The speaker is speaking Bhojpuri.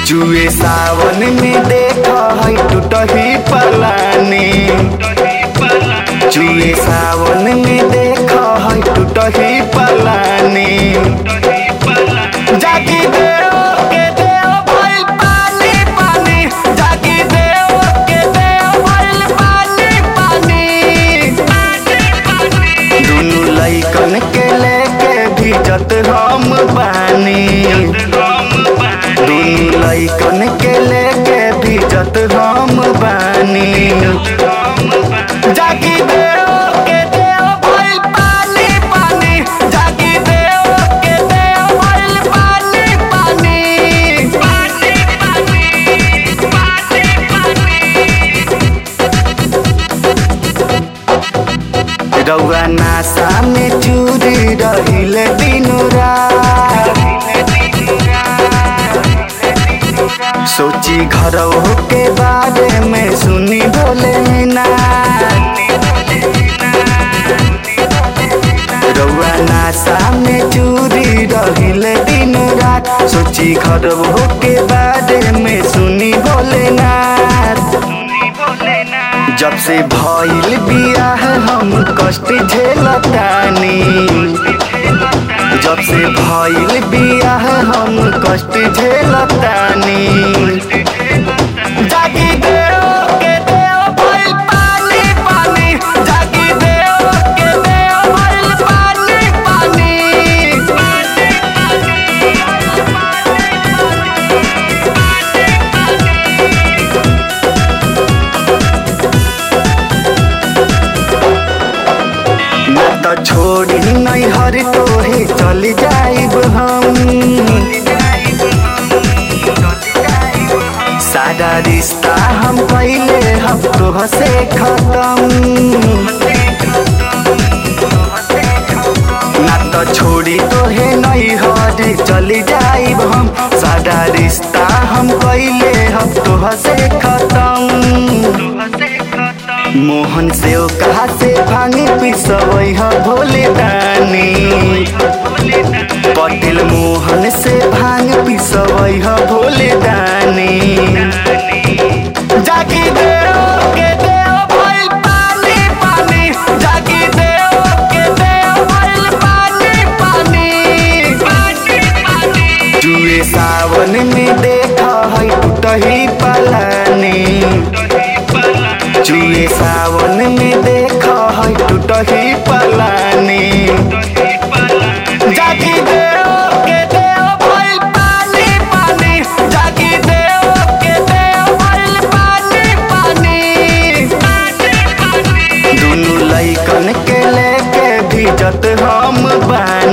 जुए सावन में देख है टूटही पलानी जुए सावन में देख है टूटही पलानी जागी देव के देव भइल पानी पानी जागी देव के देव भइल पानी पानी दुनु लइकन के लेके भिजत हम बानी दुनु लइकन के लेके भिजत हम बानी जागी देव के देव भइल पानी पानी जागी देव के देव भइल पानी पानी पानी पानी पानी रउआ नासा में चूरी रहिले दिनु रात सोची घर के बारे में सुनी बोले ना रउआ नासा में चूरी रहिले दिन रात सोची घर के बारे में सुनी बोले ना जब से भइल बियाह हम कष्ट झेलतानी जब से भइल बियाह हम कष्ट झेलतानी जागी देव के देव भइल पानी पानी जागी देव के देव भइल पानी पानी ना तो छोड़ी नहीं हर तोहे चल जाइब हम सारा रिश्ता हम पहले हम तोह से खत्म ना तो छोड़ी तोहे नहीं हर चली जाइब हम सारा रिश्ता हम पहले हम तोह से खत्म मोहन से ओ कहा से भांगे पिसवई ह भोले दानी पटेल मोहन से भांग पिसवई ह भोले दानी जागी देव के देव भइल पानी पानी जागी देव के देव भइल पानी पानी पानी पानी जुए सावन में देख है टूटही पलानी जुए सावन में देख है टूटही पलानी जागी देव के देव भइल पानी पानी जागी देव के देव भइल पानी पानी दुनु लइकन के लेके भिजत हम बानी